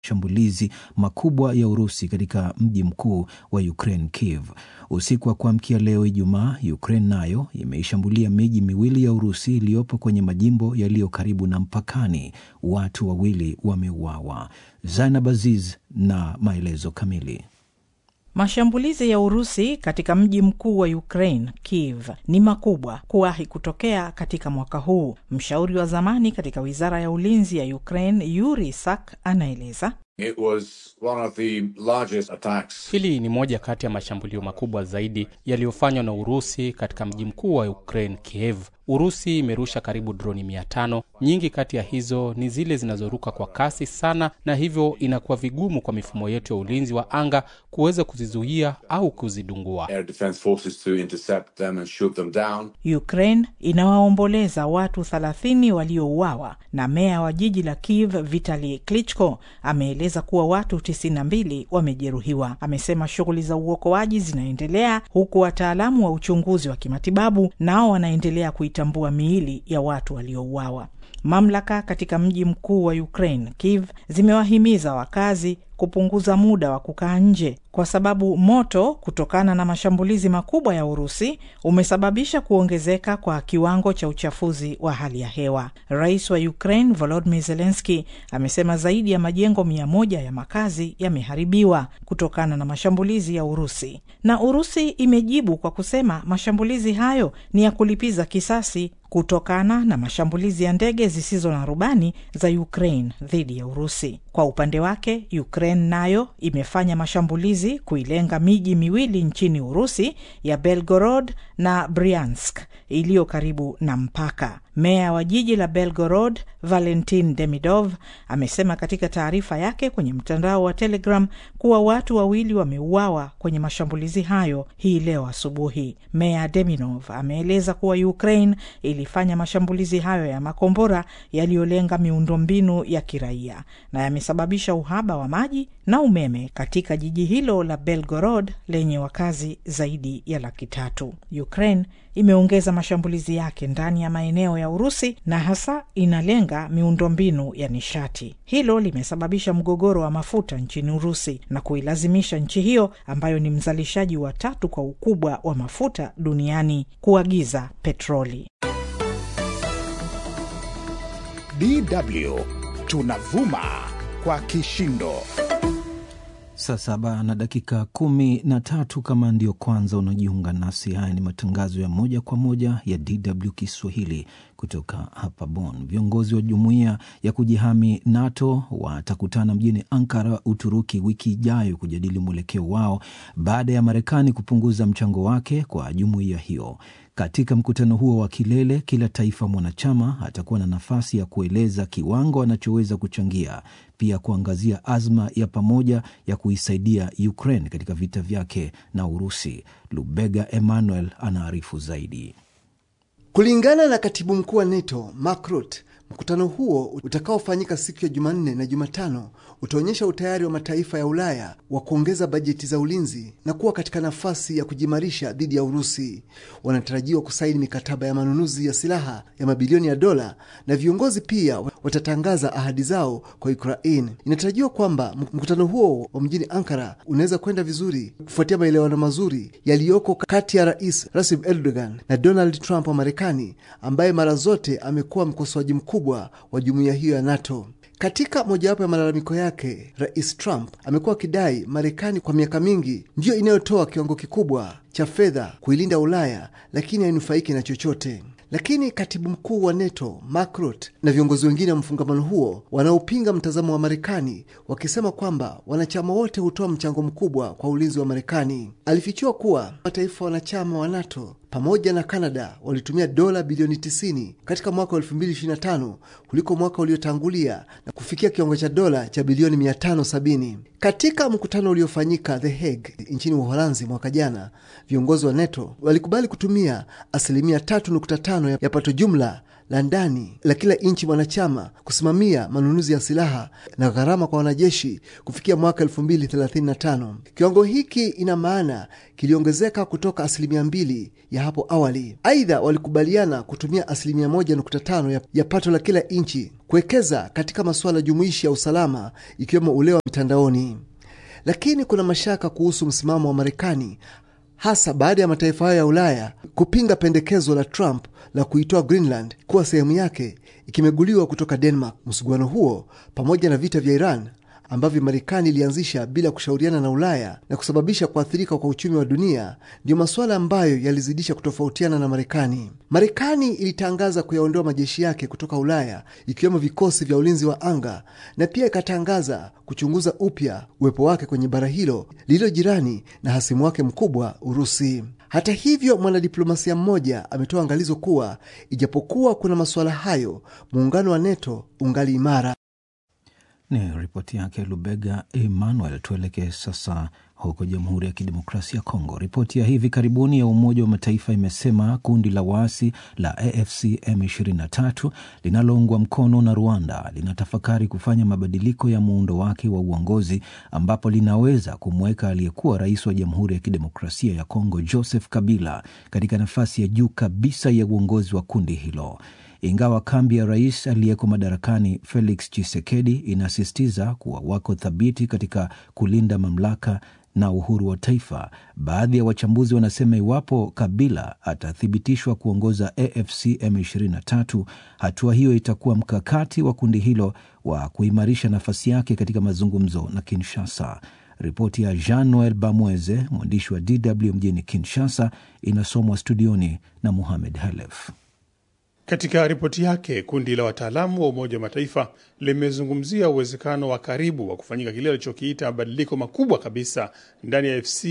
mashambulizi makubwa ya Urusi katika mji mkuu wa Ukraine, Kiev. Usiku wa kuamkia leo Ijumaa, Ukraine nayo imeishambulia miji miwili ya Urusi iliyopo kwenye majimbo yaliyo karibu na mpakani. Watu wawili wameuawa. Zainab Aziz na maelezo kamili. Mashambulizi ya Urusi katika mji mkuu wa Ukraine, Kiev, ni makubwa kuwahi kutokea katika mwaka huu. Mshauri wa zamani katika wizara ya ulinzi ya Ukraine, Yuri Sak, anaeleza It was one of the largest attacks. Hili ni moja kati ya mashambulio makubwa zaidi yaliyofanywa na Urusi katika mji mkuu wa Ukraine, Kiev. Urusi imerusha karibu droni mia tano. Nyingi kati ya hizo ni zile zinazoruka kwa kasi sana, na hivyo inakuwa vigumu kwa mifumo yetu ya ulinzi wa anga kuweza kuzizuia au kuzidungua. Air defense forces to intercept them and shoot them down. Ukraine inawaomboleza watu 30 waliouawa na meya wa jiji la Kiev Vitali Klitschko ameeleza kuwa watu 92 wamejeruhiwa. Amesema shughuli za uokoaji zinaendelea huku wataalamu wa uchunguzi wa kimatibabu nao wanaendelea kuitambua miili ya watu waliouawa. Mamlaka katika mji mkuu wa Ukraine, Kiev, zimewahimiza wakazi kupunguza muda wa kukaa nje kwa sababu moto kutokana na mashambulizi makubwa ya Urusi umesababisha kuongezeka kwa kiwango cha uchafuzi wa hali ya hewa. Rais wa Ukraine Volodymyr Zelensky amesema zaidi ya majengo mia moja ya makazi yameharibiwa kutokana na mashambulizi ya Urusi, na Urusi imejibu kwa kusema mashambulizi hayo ni ya kulipiza kisasi kutokana na mashambulizi ya ndege zisizo na rubani za Ukraine dhidi ya Urusi. Kwa upande wake, Ukraine nayo imefanya mashambulizi kuilenga miji miwili nchini Urusi ya Belgorod na Bryansk iliyo karibu na mpaka. Meya wa jiji la Belgorod Valentin Demidov amesema katika taarifa yake kwenye mtandao wa Telegram kuwa watu wawili wameuawa kwenye mashambulizi hayo hii leo asubuhi. Meya Demidov ameeleza kuwa Ukraine ilifanya mashambulizi hayo ya makombora yaliyolenga miundombinu ya kiraia na yamesababisha uhaba wa maji na umeme katika jiji hilo la Belgorod lenye wakazi zaidi ya laki tatu. Ukraine imeongeza mashambulizi yake ndani ya maeneo ya Urusi na hasa inalenga miundombinu ya nishati. Hilo limesababisha mgogoro wa mafuta nchini Urusi na kuilazimisha nchi hiyo ambayo ni mzalishaji wa tatu kwa ukubwa wa mafuta duniani kuagiza petroli. DW tunavuma kwa kishindo. Saa saba na dakika kumi na tatu. Kama ndio kwanza unajiunga nasi, haya ni matangazo ya moja kwa moja ya DW Kiswahili kutoka hapa Bonn. Viongozi wa jumuiya ya kujihami NATO watakutana mjini Ankara, Uturuki, wiki ijayo kujadili mwelekeo wao baada ya Marekani kupunguza mchango wake kwa jumuiya hiyo. Katika mkutano huo wa kilele, kila taifa mwanachama atakuwa na nafasi ya kueleza kiwango anachoweza kuchangia, pia kuangazia azma ya pamoja ya kuisaidia Ukraine katika vita vyake na Urusi. Lubega Emmanuel anaarifu zaidi. Kulingana na katibu mkuu wa NATO Mark Rutte, mkutano huo utakaofanyika siku ya Jumanne na Jumatano utaonyesha utayari wa mataifa ya Ulaya wa kuongeza bajeti za ulinzi na kuwa katika nafasi ya kujimarisha dhidi ya Urusi. Wanatarajiwa kusaini mikataba ya manunuzi ya silaha ya mabilioni ya dola na viongozi pia watatangaza ahadi zao kwa Ukraine. Inatarajiwa kwamba mkutano huo wa mjini Ankara unaweza kwenda vizuri kufuatia maelewano mazuri yaliyoko kati ya Rais Recep Erdogan na Donald Trump wa Marekani, ambaye mara zote amekuwa mkosoaji mkubwa wa jumuiya hiyo ya NATO. Katika mojawapo ya malalamiko yake, Rais Trump amekuwa akidai Marekani kwa miaka mingi ndiyo inayotoa kiwango kikubwa cha fedha kuilinda Ulaya, lakini hainufaiki na chochote. Lakini katibu mkuu wa NATO Mark Rutte na viongozi wengine wa mfungamano huo wanaopinga mtazamo wa Marekani wakisema kwamba wanachama wote hutoa mchango mkubwa kwa ulinzi wa Marekani. Alifichua kuwa mataifa wanachama wa NATO pamoja na Kanada walitumia dola bilioni 90 katika mwaka wa 2025 kuliko mwaka uliotangulia na kufikia kiwango cha dola cha bilioni 570. Katika mkutano uliofanyika The Hague nchini Uholanzi mwaka jana, viongozi wa NATO walikubali kutumia asilimia 3.5 ya pato jumla la ndani la kila nchi mwanachama kusimamia manunuzi ya silaha na gharama kwa wanajeshi kufikia mwaka 2035. Kiwango hiki ina maana kiliongezeka kutoka asilimia mbili ya hapo awali. Aidha, walikubaliana kutumia asilimia 1.5 ya, ya pato la kila nchi kuwekeza katika masuala jumuishi ya usalama ikiwemo ule wa mitandaoni. Lakini kuna mashaka kuhusu msimamo wa Marekani hasa baada ya mataifa hayo ya Ulaya kupinga pendekezo la Trump la kuitoa Greenland kuwa sehemu yake ikimeguliwa kutoka Denmark. Msuguano huo pamoja na vita vya Iran ambavyo Marekani ilianzisha bila kushauriana na Ulaya na kusababisha kuathirika kwa uchumi wa dunia ndiyo masuala ambayo yalizidisha kutofautiana na Marekani. Marekani ilitangaza kuyaondoa majeshi yake kutoka Ulaya ikiwemo vikosi vya ulinzi wa anga na pia ikatangaza kuchunguza upya uwepo wake kwenye bara hilo lililo jirani na hasimu wake mkubwa Urusi. Hata hivyo, mwanadiplomasia mmoja ametoa angalizo kuwa ijapokuwa kuna masuala hayo, muungano wa NATO ungali imara. Ni ripoti yake Lubega Emmanuel. Tuelekee sasa huko Jamhuri ya Kidemokrasia ya Kongo. Ripoti ya hivi karibuni ya Umoja wa Mataifa imesema kundi la waasi la AFC M23 linaloungwa mkono na Rwanda linatafakari kufanya mabadiliko ya muundo wake wa uongozi ambapo linaweza kumweka aliyekuwa rais wa Jamhuri ya Kidemokrasia ya Kongo Joseph Kabila katika nafasi ya juu kabisa ya uongozi wa kundi hilo. Ingawa kambi ya rais aliyeko madarakani Felix Tshisekedi inasisitiza kuwa wako thabiti katika kulinda mamlaka na uhuru wa taifa, baadhi ya wachambuzi wanasema iwapo Kabila atathibitishwa kuongoza AFC M23, hatua hiyo itakuwa mkakati wa kundi hilo wa kuimarisha nafasi yake katika mazungumzo na Kinshasa. Ripoti ya Jean Noel Bamweze, mwandishi wa DW mjini Kinshasa, inasomwa studioni na Muhamed Halef. Katika ripoti yake, kundi la wataalamu wa Umoja wa Mataifa limezungumzia uwezekano wa karibu wa kufanyika kile alichokiita mabadiliko makubwa kabisa ndani ya FC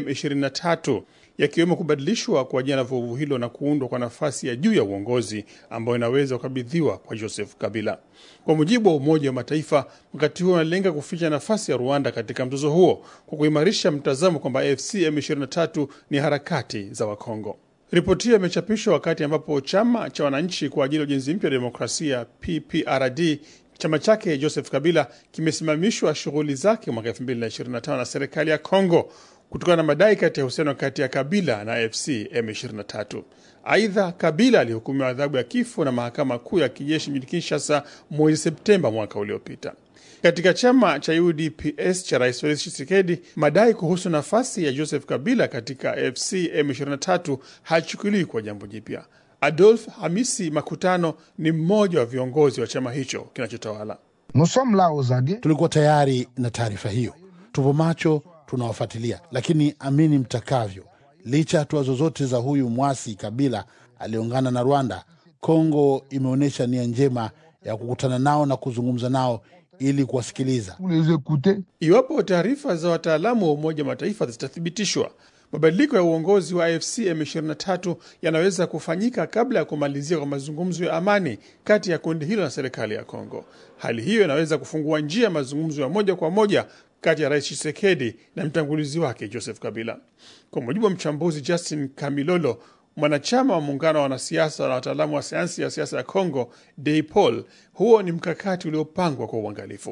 M23 yakiwemo kubadilishwa kwa jina la vuguvu hilo na kuundwa kwa nafasi ya juu ya uongozi ambayo inaweza kukabidhiwa kwa Joseph Kabila. Kwa mujibu wa Umoja wa Mataifa, mkakati huo unalenga kuficha nafasi ya Rwanda katika mzozo huo kwa kuimarisha mtazamo kwamba AFC M23 ni harakati za Wakongo. Ripoti hiyo imechapishwa wakati ambapo chama cha wananchi kwa ajili ya ujenzi mpya wa demokrasia PPRD chama chake Joseph Kabila kimesimamishwa shughuli zake mwaka 2025 na serikali ya Kongo kutokana na madai kati ya uhusiano kati ya Kabila na AFC M23. Aidha, Kabila alihukumiwa adhabu ya kifo na mahakama kuu ya kijeshi mjini Kinshasa mwezi Septemba mwaka uliopita. Katika chama cha UDPS cha Rais Felix Tshisekedi, madai kuhusu nafasi ya Joseph Kabila katika AFC M23 hachukuliwi kwa jambo jipya. Adolf Hamisi Makutano ni mmoja wa viongozi wa chama hicho kinachotawala. Tulikuwa tayari na taarifa hiyo, tupo macho, tunawafuatilia, lakini amini mtakavyo, licha ya hatua zozote za huyu mwasi Kabila aliungana na Rwanda, Kongo imeonyesha nia njema ya kukutana nao na kuzungumza nao ili kuwasikiliza. Iwapo taarifa za wataalamu wa Umoja wa Mataifa zitathibitishwa, mabadiliko ya uongozi wa AFC M23 yanaweza kufanyika kabla ya kumalizia kwa mazungumzo ya amani kati ya kundi hilo na serikali ya Kongo. Hali hiyo inaweza kufungua njia ya mazungumzo ya moja kwa moja kati ya Rais Tshisekedi na mtangulizi wake Joseph Kabila. Kwa mujibu wa mchambuzi Justin Kamilolo, mwanachama wa muungano wa wanasiasa na wataalamu wa sayansi ya siasa ya Congo, DEIPOL, huo ni mkakati uliopangwa kwa uangalifu.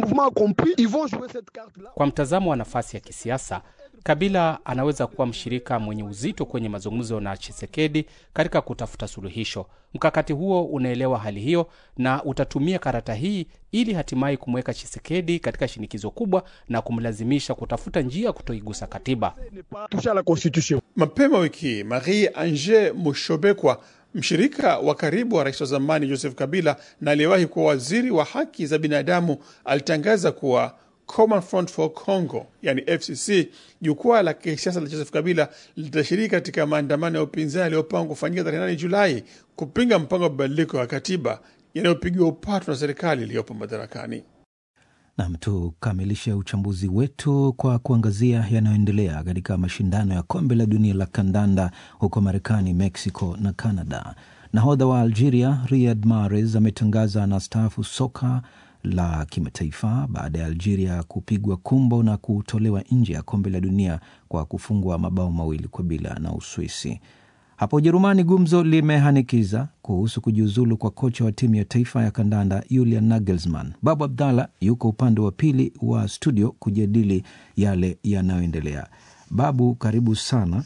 Kwa mtazamo wa nafasi ya kisiasa, Kabila anaweza kuwa mshirika mwenye uzito kwenye mazungumzo na Chisekedi katika kutafuta suluhisho. Mkakati huo unaelewa hali hiyo na utatumia karata hii ili hatimaye kumweka Chisekedi katika shinikizo kubwa na kumlazimisha kutafuta njia ya kutoigusa katiba. Mapema wiki hii Marie Ange Mushobekwa, mshirika wa karibu wa rais wa zamani Joseph Kabila na aliyewahi kuwa waziri wa haki za binadamu, alitangaza kuwa Common Front for Congo, yani FCC, jukwaa la kisiasa la Joseph Kabila litashiriki katika maandamano ya upinzani yaliyopangwa kufanyika tarehe 8 Julai kupinga mpango wa mabadiliko ya katiba yanayopigiwa upatu na serikali iliyopo madarakani. Nam, tukamilishe uchambuzi wetu kwa kuangazia yanayoendelea katika mashindano ya kombe la dunia la kandanda huko Marekani, Mexico na Canada. Nahodha wa Algeria Riyad Mahrez ametangaza anastaafu soka la kimataifa baada ya Algeria kupigwa kumbo na kutolewa nje ya kombe la dunia kwa kufungwa mabao mawili kwa bila na Uswisi. Hapo Ujerumani gumzo limehanikiza kuhusu kujiuzulu kwa kocha wa timu ya taifa ya kandanda Julian Nagelsmann. Babu Abdallah yuko upande wa pili wa studio kujadili yale yanayoendelea. Babu, karibu sana.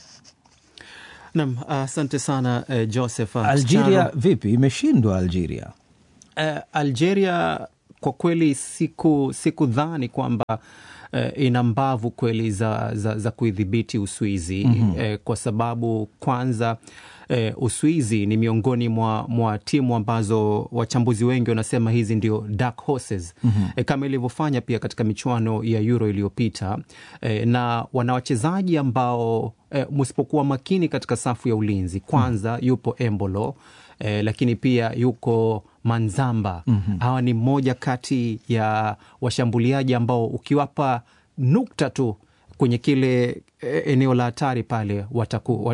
Nam, asante uh, sana uh, Joseph. Uh, Algeria vipi, imeshindwa Algeria? Uh, Algeria kwa kweli siku sikudhani kwamba uh, ina mbavu kweli za, za, za kuidhibiti Uswizi mm -hmm. uh, kwa sababu kwanza uh, Uswizi ni miongoni mwa, mwa timu ambazo wachambuzi wengi wanasema hizi ndio dark horses mm -hmm. uh, kama ilivyofanya pia katika michuano ya Euro iliyopita uh, na wana wachezaji ambao uh, msipokuwa makini katika safu ya ulinzi kwanza mm -hmm. yupo Embolo Eh, lakini pia yuko Manzamba mm -hmm. Hawa ni mmoja kati ya washambuliaji ambao ukiwapa nukta tu kwenye kile eneo la hatari pale wataku,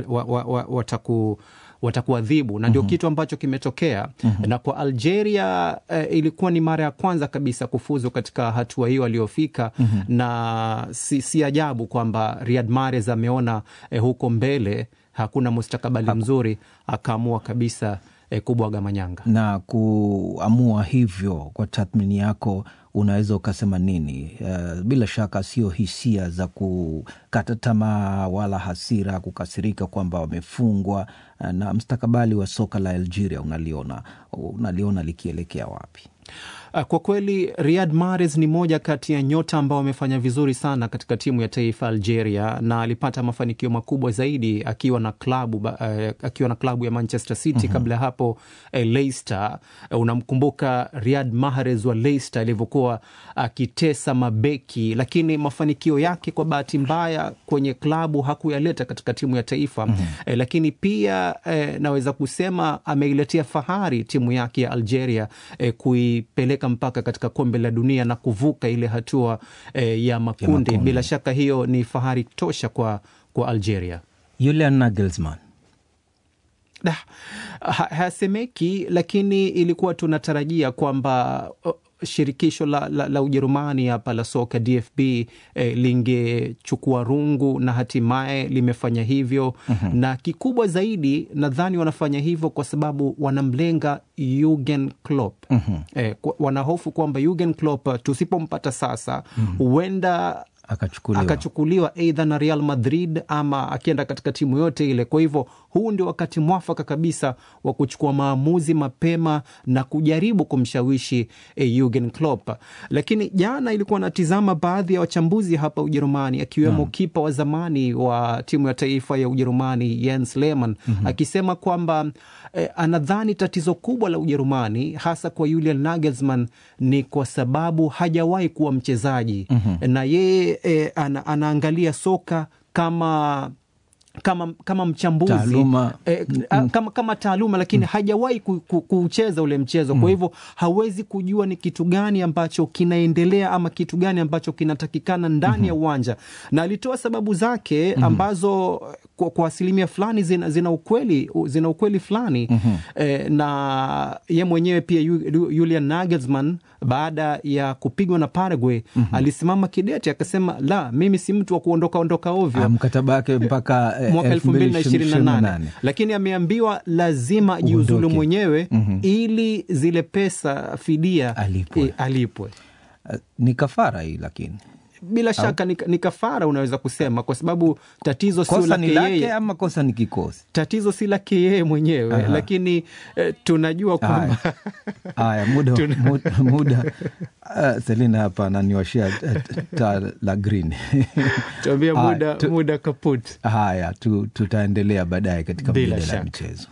wataku watakuadhibu na ndio mm -hmm. kitu ambacho kimetokea mm -hmm. na kwa Algeria eh, ilikuwa ni mara ya kwanza kabisa kufuzu katika hatua hiyo aliyofika mm -hmm. na si, si ajabu kwamba Riyad Mahrez ameona eh, huko mbele hakuna mustakabali Haku. mzuri akaamua kabisa eh, kubwaga manyanga na kuamua hivyo. Kwa tathmini yako unaweza ukasema nini? Uh, bila shaka sio hisia za kukata tamaa wala hasira, kukasirika kwamba wamefungwa. Uh, na mstakabali wa soka la Algeria unaliona unaliona likielekea wapi? Kwa kweli Riyad Mahrez ni moja kati ya nyota ambao wamefanya vizuri sana katika timu ya taifa Algeria, na alipata mafanikio makubwa zaidi akiwa na klabu uh, akiwa na klabu ya Manchester City mm -hmm. Kabla ya hapo uh, Leicester uh, unamkumbuka Riyad Mahrez wa Leicester alivyokuwa akitesa uh, mabeki, lakini mafanikio yake kwa bahati mbaya kwenye klabu hakuyaleta katika timu ya taifa mm -hmm. uh, lakini pia uh, naweza kusema ameiletea fahari timu yake ya Algeria uh, kuipeleka mpaka katika kombe la dunia na kuvuka ile hatua eh, ya makundi. ya makundi. Bila shaka hiyo ni fahari tosha kwa, kwa Algeria. Julian Nagelsmann ha, hasemeki, lakini ilikuwa tunatarajia kwamba uh, shirikisho la, la, la Ujerumani hapa la soka DFB eh, lingechukua rungu na hatimaye limefanya hivyo. mm -hmm. Na kikubwa zaidi nadhani wanafanya hivyo kwa sababu wanamlenga Jurgen Klopp. mm -hmm. Eh, wanahofu kwamba Jurgen Klopp tusipompata sasa huenda mm -hmm akachukuliwa, akachukuliwa eidha na Real Madrid ama akienda katika timu yote ile. Kwa hivyo huu ndio wakati mwafaka kabisa wa kuchukua maamuzi mapema na kujaribu kumshawishi eh, Jurgen Klopp. Lakini jana ilikuwa natizama baadhi ya wachambuzi hapa Ujerumani akiwemo hmm, kipa wa zamani wa timu ya taifa ya Ujerumani Jens Lehmann mm -hmm. akisema kwamba eh, anadhani tatizo kubwa la Ujerumani hasa kwa Julian Nagelsmann ni kwa sababu hajawahi kuwa mchezaji mm -hmm. na yeye E, ana, anaangalia soka kama kama, kama mchambuzi taaluma. E, kama, kama taaluma lakini mm. hajawahi ku, ku, kucheza ule mchezo mm. kwa hivyo hawezi kujua ni kitu gani ambacho kinaendelea ama kitu gani ambacho kinatakikana ndani mm -hmm. ya uwanja, na alitoa sababu zake mm -hmm. ambazo kwa, kwa asilimia fulani zina, zina ukweli zina ukweli fulani mm -hmm. e, na ye mwenyewe pia Julian Nagelsmann baada ya kupigwa na Paraguay mm -hmm. alisimama kidete akasema, la, mimi si mtu wa kuondoka ondoka ovyo. Mkataba wake mpaka eh, mwaka elfu mbili na ishirini na nane lakini ameambiwa lazima jiuzulu mwenyewe mm -hmm. ili zile pesa fidia alipwe, e, alipwe. Uh, ni kafara hii lakini bila shaka ni, ni kafara unaweza kusema, kwa sababu tatizo sio lake yeye ama kosa ni kikosi. Tatizo si lake yeye mwenyewe Aha. Lakini eh, tunajua kwamba haya muda, muda, muda. Uh, Selina hapa ananiwashia taa la green tuambia muda, tu, muda kaput. Haya tu, tutaendelea baadaye katika mjadala ya michezo.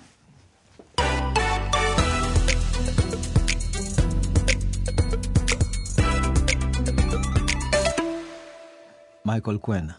Michael Kwena,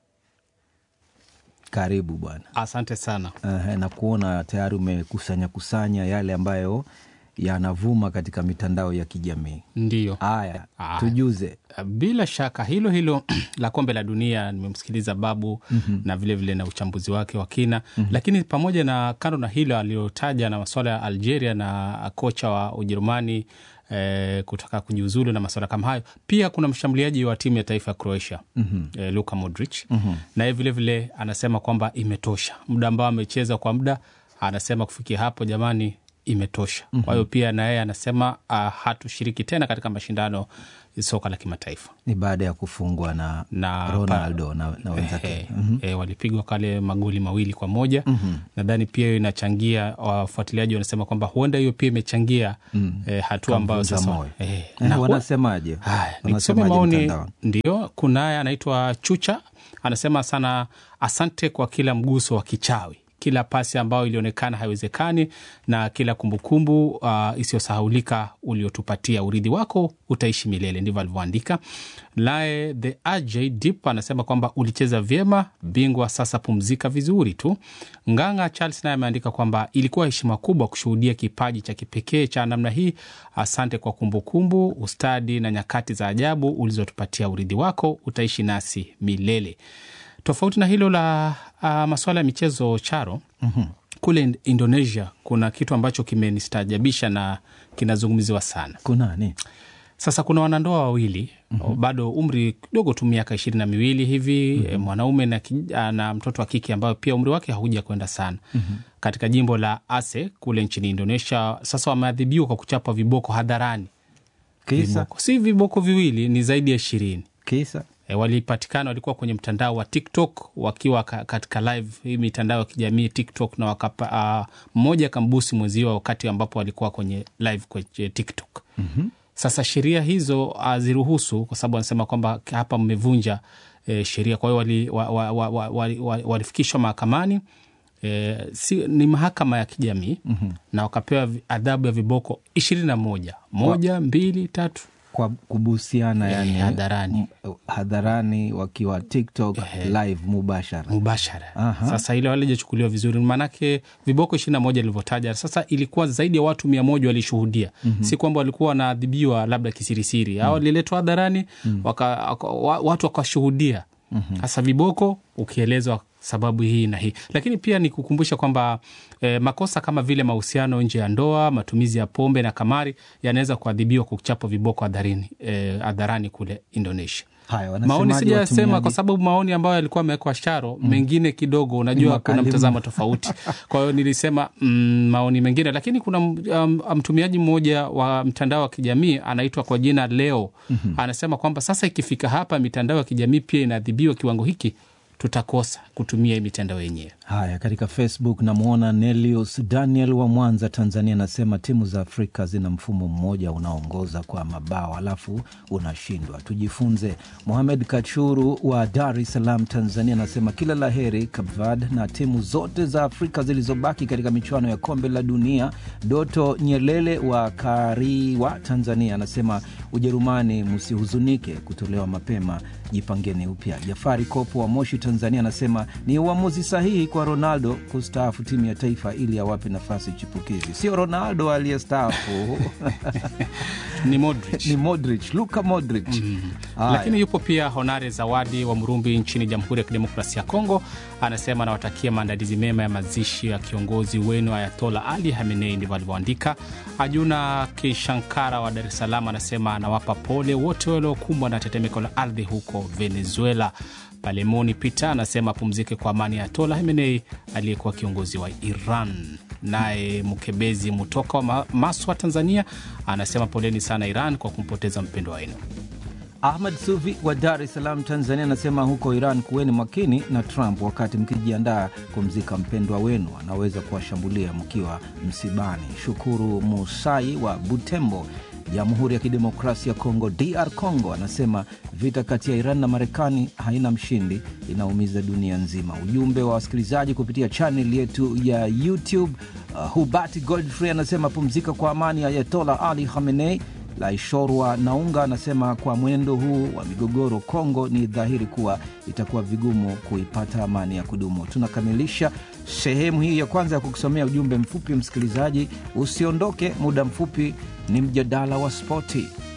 karibu bwana. Asante sana. Uh, na kuona tayari umekusanya kusanya yale ambayo yanavuma katika mitandao ya kijamii. Ndiyo. Haya, Ah. tujuze. Bila shaka hilo hilo la kombe la dunia nimemsikiliza Babu na vilevile vile na uchambuzi wake wa kina lakini pamoja na kando na hilo aliyotaja na masuala ya Algeria na kocha wa Ujerumani eh, kutaka kujiuzulu na masuala kama hayo, pia kuna mshambuliaji wa timu ya taifa ya Croatia eh, Luka Modric naye vilevile anasema kwamba imetosha muda ambao amecheza kwa muda, anasema kufikia hapo jamani, imetosha. Kwa hiyo pia na yeye anasema uh, hatushiriki tena katika mashindano ya soka la kimataifa Ni baada ya kufungwa na, na Ronaldo na, na wenzake. Eh, eh, walipigwa kale magoli mawili kwa moja nadhani pia hiyo inachangia wafuatiliaji wanasema kwamba huenda hiyo pia imechangia eh, hatua ambayo Kamvunja sasa moyo. eh, Eh, na hu- wanasemaje? Haya, nikisome Wanasemaje maoni mtandaoni? ndio, kunaye anaitwa Chucha anasema sana, asante kwa kila mguso wa kichawi, kila pasi ambayo ilionekana haiwezekani, na kila kumbukumbu uh, isiyosahaulika uliotupatia. Urithi wako utaishi milele, ndivyo alivyoandika. Naye the AJ Deep anasema kwamba ulicheza vyema, bingwa, sasa pumzika vizuri tu. Nganga Charles naye ameandika kwamba ilikuwa heshima kubwa kushuhudia kipaji cha kipekee cha namna hii. Asante kwa kumbukumbu, ustadi na nyakati za ajabu ulizotupatia. Urithi wako utaishi nasi milele. Tofauti na hilo la uh, masuala ya michezo charo kule Ind- Indonesia kuna kitu ambacho kimenistaajabisha na kinazungumziwa sana. Kunani? Sasa kuna wanandoa wawili bado umri kidogo tu miaka ishirini na miwili hivi eh, mwanaume na, ki- ah, na mtoto wa kike ambayo pia umri wake hauja kwenda sana katika jimbo la Aceh kule nchini Indonesia. Sasa wameadhibiwa kwa kuchapwa viboko hadharani. Kisa? Viboko. Si viboko viwili, ni zaidi ya ishirini. Kisa? E, walipatikana walikuwa kwenye mtandao wa TikTok wakiwa ka, katika live hii mitandao ya kijamii TikTok, na wakapa, uh, mmoja akambusi mwenziwa wakati ambapo walikuwa kwenye live kwenye TikTok. Sasa sheria hizo haziruhusu kwa sababu wanasema kwamba hapa mmevunja e, sheria. Kwa hiyo walifikishwa wa, wa, wa, wa, wa, walifikishwa mahakamani e, si, ni mahakama ya kijamii na wakapewa vi- adhabu ya viboko ishirini na moja moja mbili tatu Kwa kubusiana Eh, yani, hadharani. m- hadharani wakiwa TikTok live mubashara. mubashara. Aha. Sasa ile walijachukuliwa vizuri, maanake viboko ishirini na moja ilivyotaja. Sasa ilikuwa zaidi ya watu mia moja walishuhudia, si kwamba walikuwa wanaadhibiwa labda kisirisiri au waliletwa hadharani waka, waka, wa- watu wakashuhudia. Sasa viboko ukielezwa sababu hii na hii, lakini pia ni kukumbusha kwamba eh, makosa kama vile mahusiano nje ya ndoa, matumizi ya pombe na kamari yanaweza kuadhibiwa kwa kuchapwa viboko hadharani eh, hadharani kule Indonesia. Haya, Maoni wanasemaje sijasema watumiaji? kwa sababu maoni ambayo yalikuwa amewekwa Sharo mengine kidogo, unajua kuna makali mtazamo mno. tofauti. Kwa hiyo nilisema mm, maoni mengine, lakini kuna um, mtumiaji mmoja wa mtandao wa kijamii anaitwa kwa jina Leo anasema kwamba sasa ikifika hapa mitandao ya kijamii pia inaadhibiwa kiwango hiki, tutakosa kutumia hii mitandao yenyewe. Haya, katika Facebook namwona Nelius Daniel wa Mwanza, Tanzania, anasema timu za Afrika zina mfumo mmoja unaoongoza kwa mabao alafu unashindwa, tujifunze. Mohamed Kachuru wa Dar es Salaam, Tanzania, anasema kila la heri Cape na timu zote za Afrika zilizobaki katika michuano ya kombe la dunia. Doto Nyelele wa Kariwa, Tanzania, anasema Ujerumani, msihuzunike kutolewa mapema, jipangeni upya. Jafari Kopo wa Moshi, Tanzania, anasema ni uamuzi sahihi kwa Ronaldo kustaafu timu ya taifa ili awape nafasi chipukizi. Sio Ronaldo aliyestaafu Ni Modric. ni Modric, Luka Modric. Haya. Lakini yupo pia Honare Zawadi wa Murumbi nchini Jamhuri ya Kidemokrasia ya Kongo, anasema anawatakia maandalizi mema ya mazishi ya kiongozi wenu Ayatola Ali Hamenei, ndivyo alivyoandika. Ajuna Kishankara wa Dar es Salaam anasema anawapa pole wote waliokumbwa na tetemeko la ardhi huko Venezuela. Palemoni Peter anasema apumzike kwa amani ya Ayatola Hamenei aliyekuwa kiongozi wa Iran. Naye Mkebezi Mutoka wa Ma- Maswa, Tanzania, anasema poleni sana Iran kwa kumpoteza mpendwa wenu. Ahmad Sufi wa Dar es Salaam, Tanzania, anasema huko Iran kuweni makini na Trump wakati mkijiandaa kumzika mpendwa wenu, anaweza kuwashambulia mkiwa msibani. Shukuru Musai wa Butembo, Jamhuri ya Kidemokrasia ya Kongo, DR Congo, anasema vita kati ya Iran na Marekani haina mshindi, inaumiza dunia nzima. Ujumbe wa wasikilizaji kupitia chanel yetu ya YouTube. Uh, Hubati Godfrey anasema pumzika kwa amani Ayatola Ali Khamenei Laishorwa Naunga anasema kwa mwenendo huu wa migogoro Kongo, ni dhahiri kuwa itakuwa vigumu kuipata amani ya kudumu. Tunakamilisha sehemu hii ya kwanza ya kukusomea ujumbe mfupi. Msikilizaji, usiondoke, muda mfupi ni mjadala wa spoti.